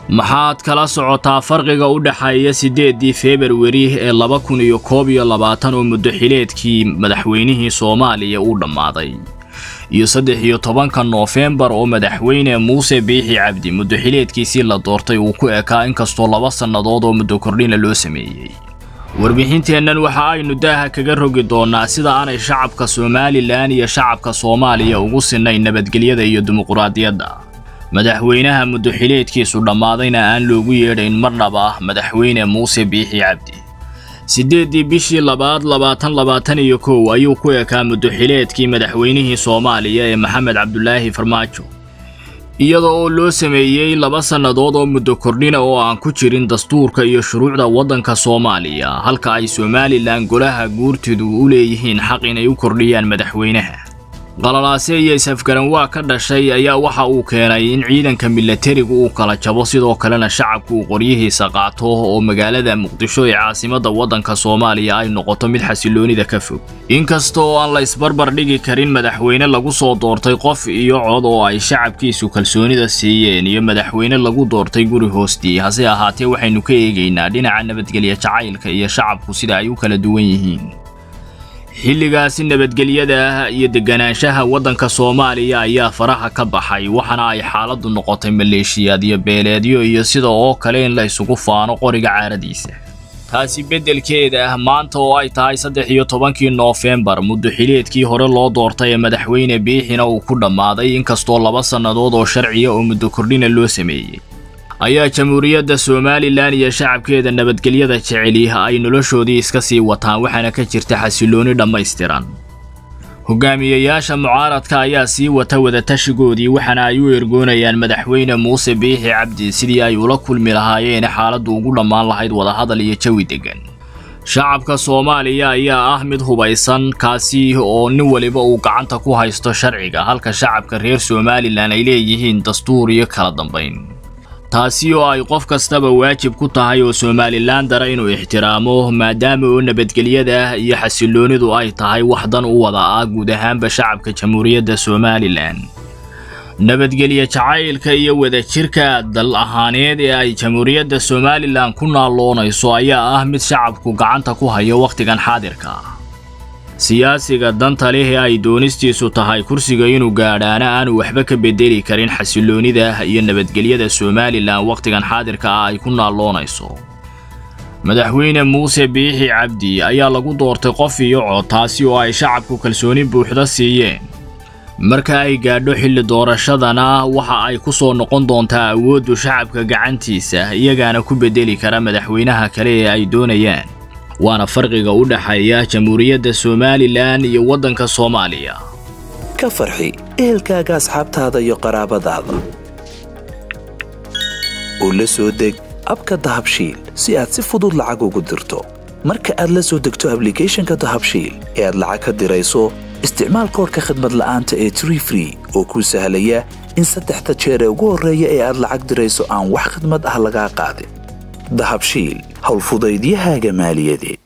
maxaad kala socotaa farqiga u dhexeeya siddeeddii februari ee laba kun iyo koob iyo labaatan oo muddoxileedkii madaxweynihii soomaaliya uu dhammaaday iyo saddex iyo tobanka noofembar oo madaxweyne muuse biixi cabdi muddoxileedkiisii la doortay uu ku ekaa inkastoo laba sannadood oo muddo kordhina loo sameeyey warbixinteennan waxa aynu daaha kaga rogi doonnaa sida aanay shacabka somalilan iyo shacabka soomaaliya ugu sinnayn nabadgelyada iyo dimuquraadiyadda madaxweynaha muddoxileedkiisu dhammaadayna aan loogu yeedhayn mar dhab ah madaxweyne muuse biixi cabdi siddeeddii bishii labaad labaatan labaatan iyo kow ayuu ku ekaa muddoxileedkii madaxweynihii soomaaliya ee maxamed cabdulaahi farmaajo iyada oo loo sameeyey laba sannadood oo muddo kordhina oo aan ku jirin dastuurka iyo shuruucda waddanka soomaaliya halka ay somalilan golaha guurtidu u leeyihiin xaq inay u kordhiyaan madaxweynaha qalalaase iyo is-afgaran waa ka dhashay ayaa waxa uu keenay in ciidanka milatarigu uu kala jabo sidoo kalena shacabku uu qoryihiisa qaato oo magaalada muqdisho ee caasimadda waddanka soomaaliya ay noqoto mid xasiloonida ka fog inkasta oo aan la isbarbar dhigi karin madaxweyne lagu soo doortay qof iyo cod oo ay shacabkiisu kalsoonida siiyeen iyo madaxweyne lagu doortay guri hoostii hase ahaatee waxaynu ka eegaynaa dhinaca nabadgelya jacaylka iyo shacabku sida ay u kala duwan yihiin xilligaasi nabadgelyada ah iyo deganaanshaha waddanka soomaaliya ayaa faraha ka baxay waxaana ay xaaladdu noqotay maleeshiyaad iyo beeleedyo iyo sida oo kale in la isugu faano qoriga caaradiisa taasi beddelkeeda ah maanta oo ay tahay saddex iyo tobankii noofembar muddoxileedkii hore loo doortay ee madaxweyne biixina uu ku dhammaaday inkastoo laba sannadood oo sharciya oo muddo kordhina loo sameeyey ayaa jamhuuriyadda somalilan iyo shacabkeeda nabadgelyada jeceli ay noloshoodii iska sii wataan waxaana ka jirta xasilooni dhammaystiran hogaamiyayaasha mucaaradka ayaa sii wata wadatashigoodii waxaana ay u ergoonayaan madaxweyne muuse biixi cabdi sidii ay ula kulmi lahaayeen xaaladdu ugu dhammaan lahayd wadahadal iyo jawi deggan shacabka soomaaliya ayaa ah mid hubaysan kaasi oo nin waliba uu gacanta ku haysto sharciga halka shacabka reer somalilan ay leeyihiin dastuur iyo kala dambayn taasi oo ay qof kastaba waajib ku tahay oo somalilan dara inuu ixtiraamo maadaama oo nabadgelyada iyo xasiloonidu ay tahay wax dan u wada ah guud ahaanba shacabka jamhuuriyadda somalilan nabadgelye jacaylka iyo wadajirka dal ahaaneed ee ay jamhuuriyadda somalilan ku naalloonayso ayaa ah mid shacabku gacanta ku hayo wakhtigan xaadirka siyaasiga danta leh ee ay doonistiisu tahay kursiga inuu gaadhaana aanu waxba ka bedeli karin xasiloonida iyo nabadgelyada somalilan wakhtigan xaadirka ah ay ku naalloonayso madaxweyne muuse biixi cabdi ayaa lagu doortay qof iyo cod taasi oo ay shacabku kalsooni buuxda siiyeen marka ay gaadho xilli doorashadana waxa ay ku soo noqon doontaa awooddu shacabka gacantiisa iyagaana ku bedeli kara madaxweynaha kale ee ay doonayaan waana farqiga u dhexeeya jamhuuriyadda somalilan iyo waddanka soomaaliya ka farxi ehelkaaga asxaabtaada iyo qaraabadaada oo la soo deg abka dahabshiil si aad si fudud lacag ugu dirto marka aad la soo degto ablicathonka dahabshiil ee aad lacag ka dirayso isticmaal koorka khadmad la'aanta ee tree free oo kuu sahlaya in saddexda jeer ee ugu horreeya ee aad lacag dirayso aan wax khidmad ah lagaa qaadin dahabshiil howlfudaydiyahaaga maaliyadeed